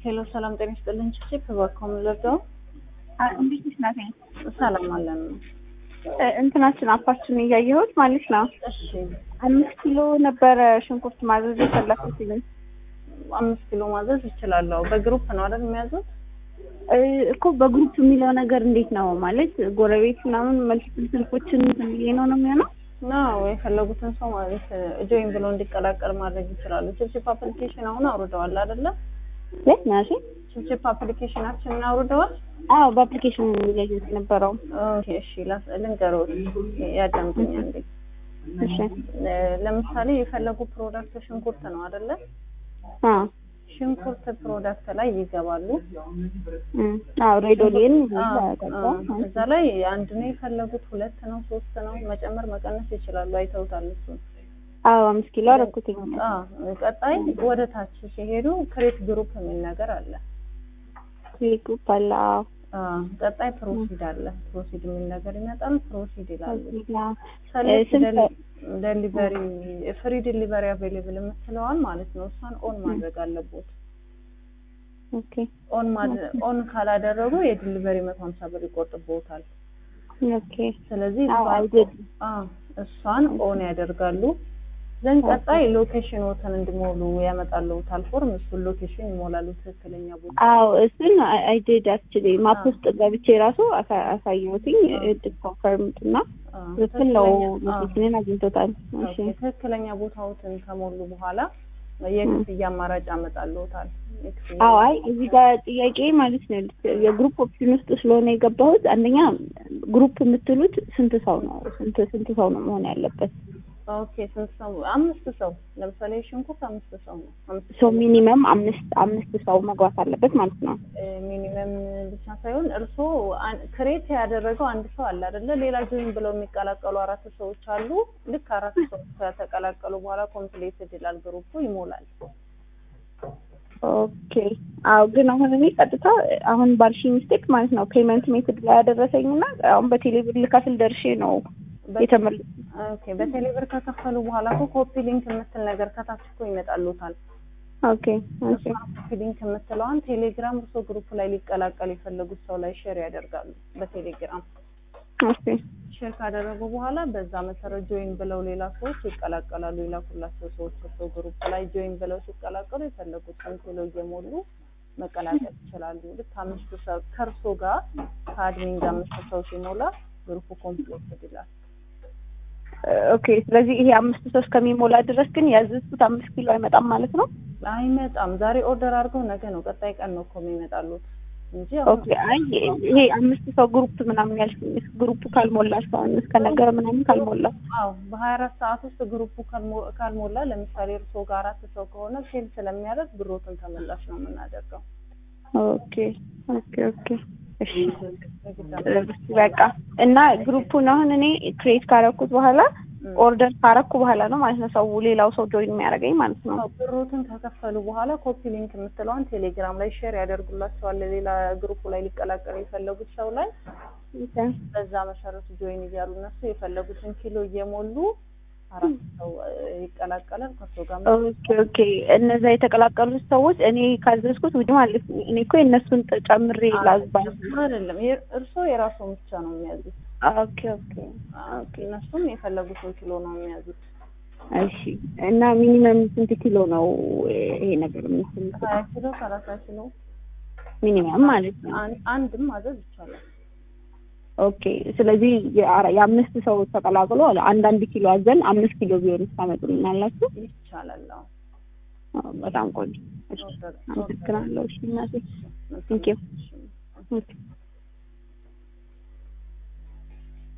ሄሎ ሰላም ጤና ይስጥልኝ። ቺፕ በኮም ለርዳው እንዴት ነሽ ናቴ? ሰላም አለን። እንትናችን አፓችን እያየሁት ማለት ነው። እሺ አምስት ኪሎ ነበረ ሽንኩርት ማዘዝ የፈለኩት አምስት ኪሎ ማዘዝ ይችላለሁ። በግሩፕ ነው አይደል የሚያዙት? እኮ በግሩፕ የሚለው ነገር እንዴት ነው ማለት ጎረቤት ምናምን መልቲፕል ስልኮችን ብዬ ነው ነው የሚሆነው? ነው የፈለጉትን ሰው ማለት ጆይን ብሎ እንዲቀላቀል ማድረግ ይችላሉ። ቺፕቺፕ አፕሊኬሽን አሁን አውርደዋል አይደለ? የት ናሽ? ቺፕቺፕ አፕሊኬሽናችንን አውርደዋል። አዎ በአፕሊኬሽን እያየሁት ነበረው። ኦኬ እሺ፣ ልንገረው ያዳምጡኝ አንዴ። እሺ ለምሳሌ የፈለጉ ፕሮዳክት ሽንኩርት ነው አይደለ? አ ሽንኩርት ፕሮዳክት ላይ ይገባሉ። አዎ ሬዶሊን እዛ ላይ አንድ ነው የፈለጉት፣ ሁለት ነው፣ ሶስት ነው፣ መጨመር መቀነስ ይችላሉ። አይተውታል እሱን። አዎ አምስት ኪሎ አደረኩትኝ። አዎ ቀጣይ ወደ ታች ሲሄዱ ክሬት ግሩፕ የሚል ነገር አለ። ግሩፕ አለ። አዎ አዎ ቀጣይ ፕሮሲድ አለ። ፕሮሲድ የሚል ነገር ይመጣል። ፕሮሲድ ይላሉ። ደሊቨሪ ፍሪ ዲሊቨሪ አቬሌብል የምትለዋል ማለት ነው። እሷን ኦን ማድረግ አለቦት። ኦኬ ኦን ኦን ካላደረጉ የዲሊቨሪ መቶ ሀምሳ ብር ይቆርጥቦታል። ኦኬ ስለዚህ አዎ አይደል አዎ እሷን ኦን ያደርጋሉ። ዘን ቀጣይ ሎኬሽኖትን እንዲሞሉ ያመጣልዎታል ፎርም። እሱን ሎኬሽን ይሞላሉ፣ ትክክለኛ ቦታ። አዎ እሱን አይዲድ አክቹሊ ማፕ ውስጥ ገብቼ ራሱ አሳየሁትኝ ኮንፈርምድ እና ትክክል ነው። ሎኬሽንን አግኝቶታል። እሺ ትክክለኛ ቦታዎትን ከሞሉ በኋላ የክፍያ አማራጭ ያመጣልዎታል። አዎ አይ እዚህ ጋር ጥያቄ ማለት ነው የግሩፕ ኦፕሽን ውስጥ ስለሆነ የገባሁት አንደኛ ግሩፕ የምትሉት ስንት ሰው ነው? ስንት ስንት ሰው ነው መሆን ያለበት? ኦኬ ስንት ሰው? አምስት ሰው ለምሳሌ ሽንኩርት አምስት ሰው ነው። አምስት ሰው ሚኒመም አምስት አምስት ሰው መግባት አለበት ማለት ነው። ሚኒመም ብቻ ሳይሆን እርስዎ ክሬት ያደረገው አንድ ሰው አለ አይደለ? ሌላ ጆይን ብለው የሚቀላቀሉ አራት ሰዎች አሉ። ልክ አራት ሰው ከተቀላቀሉ በኋላ ኮምፕሌትድ ይላል፣ ግሩፑ ይሞላል። ኦኬ አዎ። ግን አሁን እኔ ቀጥታ አሁን ባልሽ ሚስቴክ ማለት ነው ፔመንት ሜትድ ላይ ያደረሰኝ እና አሁን በቴሌብር ልከፍል ደርሼ ነው የተመለስኩት። ኦኬ በቴሌብር ከከፈሉ በኋላ እኮ ኮፒ ሊንክ የምትል ነገር ከታች እኮ ይመጣሉታል። ኦኬ ኦኬ ኮፒ ሊንክ የምትለዋን ቴሌግራም እርሶ ግሩፕ ላይ ሊቀላቀል የፈለጉት ሰው ላይ ሼር ያደርጋሉ በቴሌግራም ኦኬ ሼር ካደረጉ በኋላ በዛ መሰረት ጆይን ብለው ሌላ ሰዎች ይቀላቀላሉ። የላኩላቸው ሰዎች እርሶ ግሩፕ ላይ ጆይን ብለው ሲቀላቀሉ የፈለጉትን ኪሎ እየሞሉ መቀላቀል ይችላሉ። ልክ አምስት ሰው ከእርሶ ጋር ከአድሚን ጋር አምስት ሰው ሲሞላ ግሩፑ ኮምፕሊት ይላል። ኦኬ ስለዚህ ይሄ አምስት ሰው እስከሚሞላ ድረስ ግን ያዘዝኩት አምስት ኪሎ አይመጣም ማለት ነው? አይመጣም። ዛሬ ኦርደር አድርገው ነገ ነው ቀጣይ ቀን ነው እኮ የሚመጣሉት እንጂ ኦኬ አይ ይሄ አምስት ሰው ግሩፕ ምናምን ያልሽኝ ግሩፕ ካልሞላ እስካሁን እስከ ነገ ምናምን ካልሞላ አዎ በሀያ አራት ሰዓት ውስጥ ግሩፑ ካልሞላ ለምሳሌ እርስዎ ጋር አራት ሰው ከሆነ ፌል ስለሚያደርግ ብሮትን ተመላሽ ነው የምናደርገው። ኦኬ ኦኬ ኦኬ እሺ በቃ እና ግሩፑን አሁን እኔ ክሬት ካረኩት በኋላ ኦርደር ካረኩ በኋላ ነው ማለት ነው ሰው ሌላው ሰው ጆይን የሚያደርገኝ ማለት ነው። ብሮትን ከከፈሉ በኋላ ኮፒ ሊንክ የምትለዋን ቴሌግራም ላይ ሼር ያደርጉላቸዋል ሌላ ግሩፑ ላይ ሊቀላቀሉ የፈለጉት ሰው ላይ በዛ መሰረት ጆይን እያሉ እነሱ የፈለጉትን ኪሎ እየሞሉ አራት ሰው ይቀላቀላል ከሱ ጋር ኦኬ ኦኬ እነዛ የተቀላቀሉት ሰዎች እኔ ካዘዝኩት ውድ ማለት ነው እኔ እኮ የእነሱን ጨምሬ ላዝባል አይደለም እርስዎ የራስዎን ብቻ ነው የሚያዙት ኦኬ ኦኬ ኦኬ እነሱም የፈለጉትን ኪሎ ነው የሚያዙት እሺ እና ሚኒመም ስንት ኪሎ ነው ይሄ ነገር የሚስል ሀያ ኪሎ ሰላሳ ኪሎ ሚኒመም ማለት ነው አንድም ማዘዝ ይቻላል ኦኬ ስለዚህ የአምስት ሰው ተቀላቅሎ አንዳንድ ኪሎ አዘን አምስት ኪሎ ቢሆን ታመጡልናላችሁ? ይቻላል። በጣም ቆንጆ። አመሰግናለሁ። እሺ እናቴ ቴንኪው